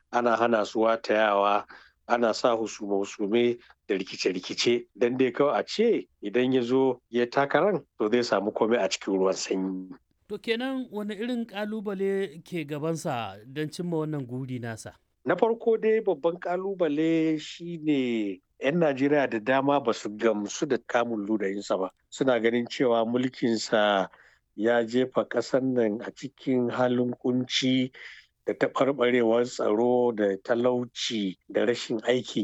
ana hana su watayawa ana sa husume-husume da rikice-rikice don dai kawai a ce idan ya zo ya takarar to zai samu komai a cikin ruwan sanyi. To kenan wani irin kalubale ke gabansa don cimma wannan guri nasa? Na farko dai babban kalubale shine 'yan Najeriya da dama ba su gamsu da kamun ludayinsa ba. Suna ganin cewa mulkinsa ya jefa ƙasar nan a cikin halin kunci da taɓarɓarewar tsaro da talauci da rashin aiki